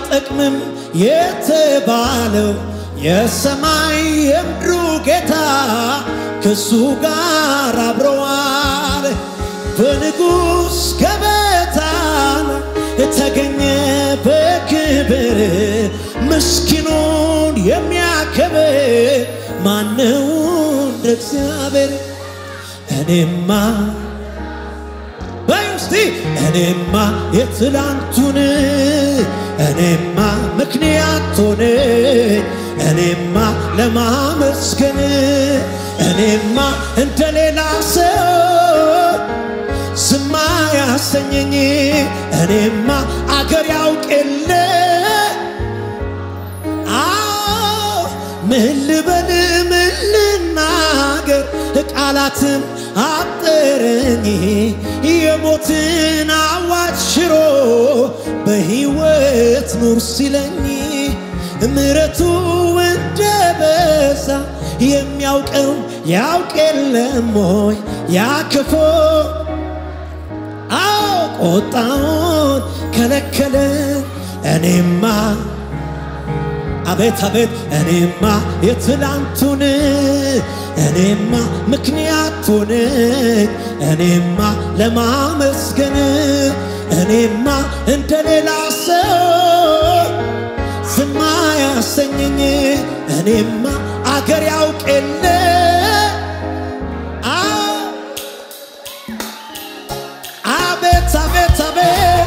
አይጠቅምም የተባለው የሰማይ የምድሩ ጌታ ከሱ ጋር አብረዋል። በንጉሥ ገበታ ተገኘ በክብር ምስኪኑን የሚያከብር ማነው እንደ እግዚአብሔር? እኔማ በይ እስቲ እኔማ የትላንቱን እኔማ ምክንያት ሆነ እኔማ ለማመስገን እኔማ እንደ ሌላ ሰው ዝማ ያሰኘኝ እኔማ አገር ያውቅ የለ አዎ ምን ልበል ምን ልናገር ቃላትም አጠረኝ የሞትን አዋጅ ሽሮ በሕይወት ኑር ሲለኝ ምሕረቱ እንደ በዛ የሚያውቀው ያውቅ የለም ሆይ ያክፎ አዎ ቆጣውን ከለከለ እኔማ አቤት አቤት እኔማ የትላንቱን እኔማ ምክንያት ሆነኝ እኔማ ለማመስገን እኔማ እንደ ሌላ ሰው ዝማ ያሰኘኝ እኔማ አገር ያውቅ የለ አቤት አቤት አቤት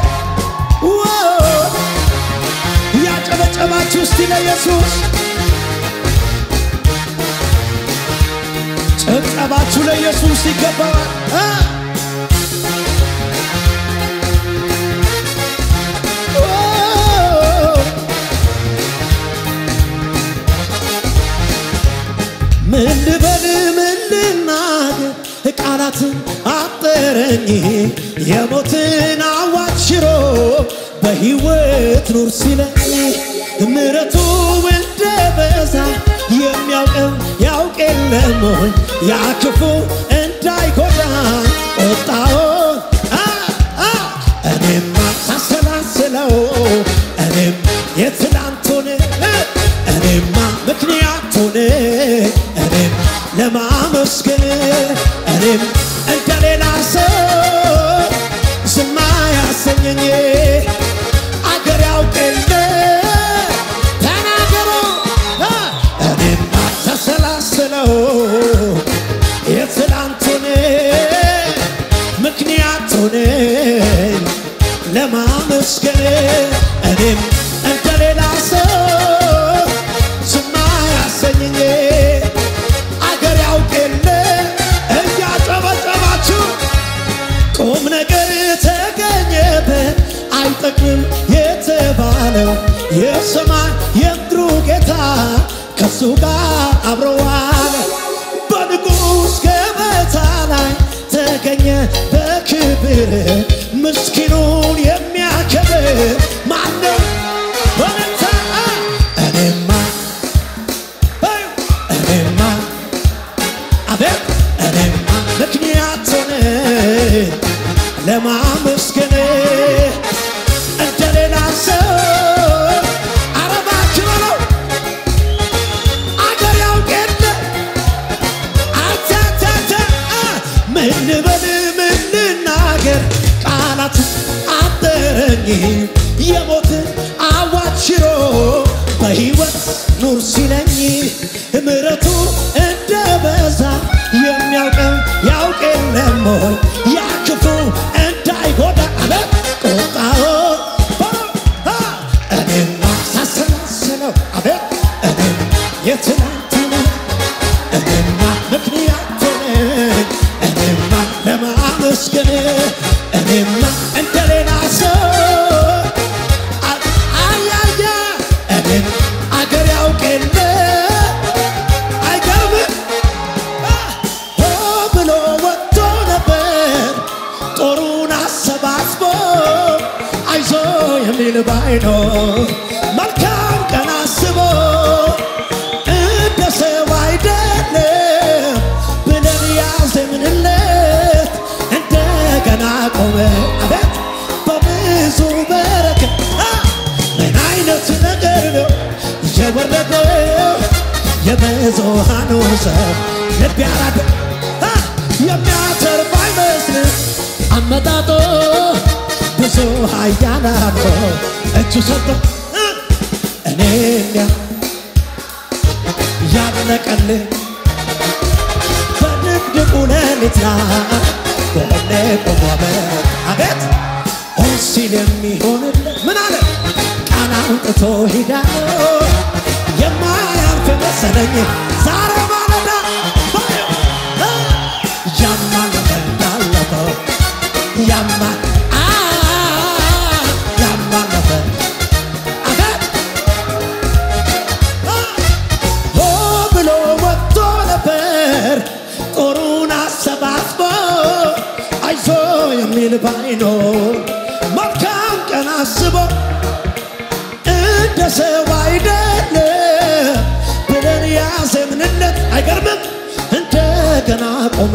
ያጨበጨባችሁ እስቲ ለኢየሱስ ጭብጨባችሁ ለኢየሱስ ይገባዋል። ምን ልበል ምን ልናገር ቃላትን አጠረኝ የሞትን አዋጅ ሽሮ በሕይወት ኑር ሲለኝ ምሕረቱ እንደ በዛ የሚያውቀው ያውቅ የለም ሆይ ያ ክፉ እንዳይጎዳ ቁጣውን እኔማ ሳሰላስለው እኔም የትላንቱን እኔማ ምክንያት ሆነ እኔም ለማመስገን እኔም እንደ ሌላ ሰው ዝማ ያሰኘኝ አገር ያውቅል ተናገሩ እኔማ ተሰላስለው የትላንቱን ምክንያት ሆነ ለማመስገን እኔም እንደ ሌላ ሰው ዝማ ያሰኘኝ አገር ያውቅል እያጨበጨባችሁ ቁም ነገር ተገኘበት አይጠቅምም የተባለው የሰማይ የምድሩ ጌታ ከሱ ጋር አብረዋል። በንጉሥ ገበታ ላይ ተገኘ በክብር ምስኪኑን የሚያከብር ማነው? በረታ እኔማ እኔማ አቤት እኔማ ምክንያት ሆነ ለማመስገን እንደ ሌላ ሰው አረባችሁ በለው አገር ያውቅ የለ አታታታ ምን ልበል ምን ልናገር ቃላት አጠረኝ የሞትን አዋጅ ሽሮ በሕይወት ኑር ሲለኝ ምሕረቱ እንደ በዛ የሚያውቀው ያውቅ የለም ሆይ ያ ክፉ እንዳይጎዳ አለ ቁጣው እኔማ ሳሰላስለው አቤት እኔም የትናንትና እኔማ ምክንያት ሆነኝ እኔማ ለማመስገን እኔማ እንደ ሌላ ሰው አያያ እኔም አገር ያውቅ የለ አይገርምም ሆ ብሎ ወጥቶ ነበር ጦሩን አሰባስቦ አይዞ የሚል ባይኖ መልካም ቀን አስቦ እንደ ሰው አይደለም ብለን ያዘምንለት እንደገና ቆመ አቤት በብዙ በረከት ምን አይነት የወረደው የብዙሃኑ ሰው ልብ ያራደ አ! የሚያተርፍ አይመስልም አመጣጦ ብዙ ኃያላኖ እጁ ሰጠ እ! እኔን ያ- ያለቀልኝ በድቅድቁ ሌሊት ላይ በእኔ ቆሞ አመት አቤት ሆን ሲል የሚሆንለት ምን አለ ቃል አውጥቶ ሂዳለሁ የማያልፍ መሰለኝ ዛሬ ማለዳ ባየው እ! ያማል እንዳለፈው ያማል አ ያማል ነበር አቤት ሆ ብሎ ወጥቶ ነበር ጦሩን አሰባስቦ አይዞ የሚል ባይኖ መልካም ቀን አስቦ እንደ ሰው አይደለም ብለን ያዘምንለት አይገርምም እንደገና ቆመ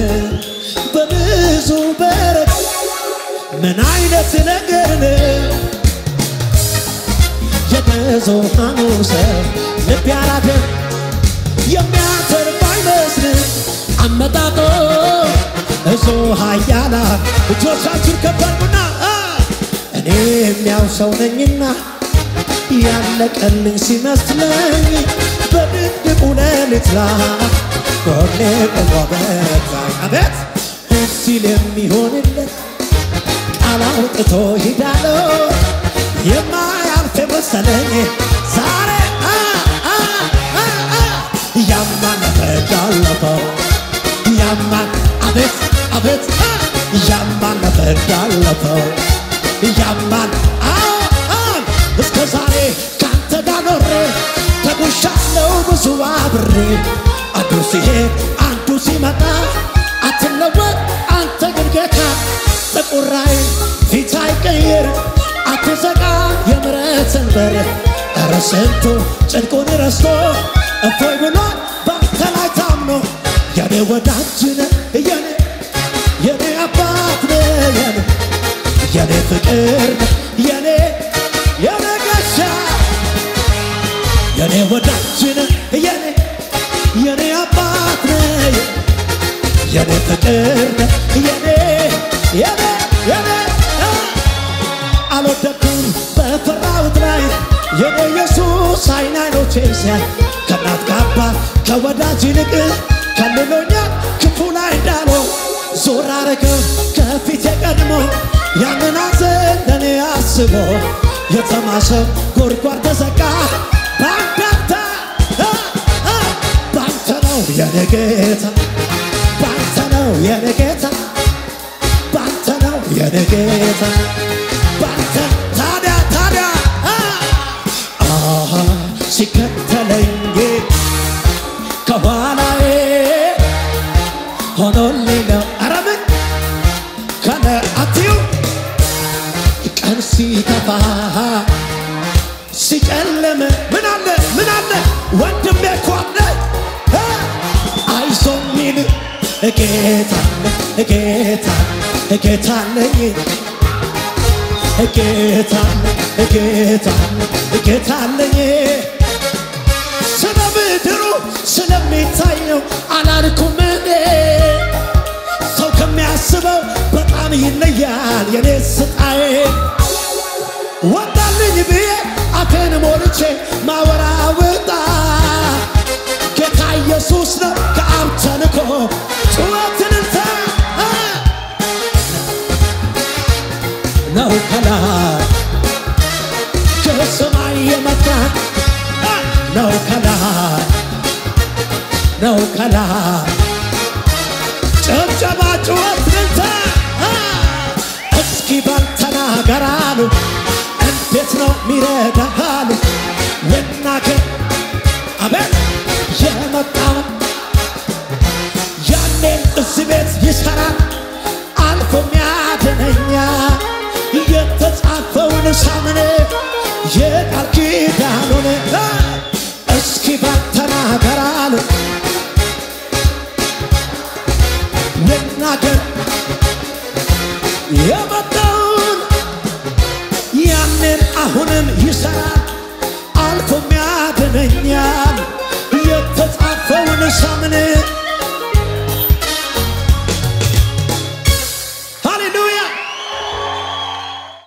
በብዙ በረት ምን አይነት ነገር ነው የብዙሃኑ ሰው ልብ ያላደ የሚያተርፍ አይመስልም አመጣጦ እዞ ኃያላ እጆቻችን ከበርኩና እኔ የሚያው ሰው ነኝና ያለቀልኝ ሲመስለኝ በድቅድቁ ሌሊት ላይ ጎኔ ቆሞ በዛኝ አቤት ሲል የሚሆንለት ቃል አውጥቶ ሂዳለው የማያልፍ መሰለኝ ዛሬ አ አ አ አ ያማን ነፈዳለፈው ያማን አቤት አቤት አ ያማን ነፈዳለፈው ያማን አ አ እስከ ዛሬ ካንተ ጋር ኖሬ ተጉሻለው ብዙ አብሬ አንዱ ሲሄድ አንዱ ሲመጣ አትለወጥ አንተ ግን ጌታ ጥቁራይ ፊት አይቀይር አትዘጋ የምሕረትን በር ኧረ ስንቱ ጽድቁን ረስቶ እፎይ ብሎ ባንተ ላይ ታምኖ የኔ ወዳጅ ነህ የኔ የኔ አባት ነህ የኔ የኔ ፍቅር ነህ የኔ የኔ ጋሻ የኔ ወዳጅ ነህ የኔ የኔ አባት ነህ የኔ ፍቅር ነህ የኔ የኔ የኔ አ! አልወደኩም በፈራሁት ላይ የኔ ኢየሱስ አይን አይኖቼን ሲያይ ከእናት ከአባት ከወዳጅ ይልቅ ከልሎኛል ክፉ ላይ እንዳልሆን ዞር አረገው ከፊቴ ቀድሞ ያንን ሐዘን ለእኔ አስቦ የተማሰው ጉድጓድ ተዘጋ በአንዳንተ አ! አ! ባንተ ነው የኔ ጌታ ባንተ ነው የኔ ጌታ ባንተ ነው የኔ ጌታ ባንተ ታዲያ ታዲያ አ! አሃ ሲከተለኝ ከኋላዬ ሆኖልኝ ነው ኧረ ምን ከነ አትዩ ቀን ሲተፋ ሲጨልም ምን አለ ምን አለ ወንድሜ እኮ አለ እ! አይዞ ሚል ጌታ ጌታ ጌታ አለኝ ጌታ ጌታ ጌታ አለኝ ስለ ምድሩ ስለሚታየው አላልኩም እኔ ሰው ከሚያስበው በጣም ይለያል የኔ ስጣዬ ወጣልኝ ብዬ አፌን ሞልቼ ማወራውጣ ጌታ ኢየሱስ ነው ከአብ ተልኮ ጩኸትንልታ ነው ከላይ ከሰማይ የመጣ ነው ከላይ ነው ከላይ ጭብጨባ ጩኸት ልልታ እስኪ በል ተናገር አሉ እንዴት ነው ሚረዳህ አሉ ልናገር አቤት የመጣው ያኔ እዚህ ቤት ይሰራል አልፎ ሚያድነኛ የተጻፈውን ሳምን የቃል ኪዳኑን እስኪ በል ተናገር አሉ ልናገር የመጣውን ያንን አሁንም ይሰራል አልፎ ሚያድን ሳምን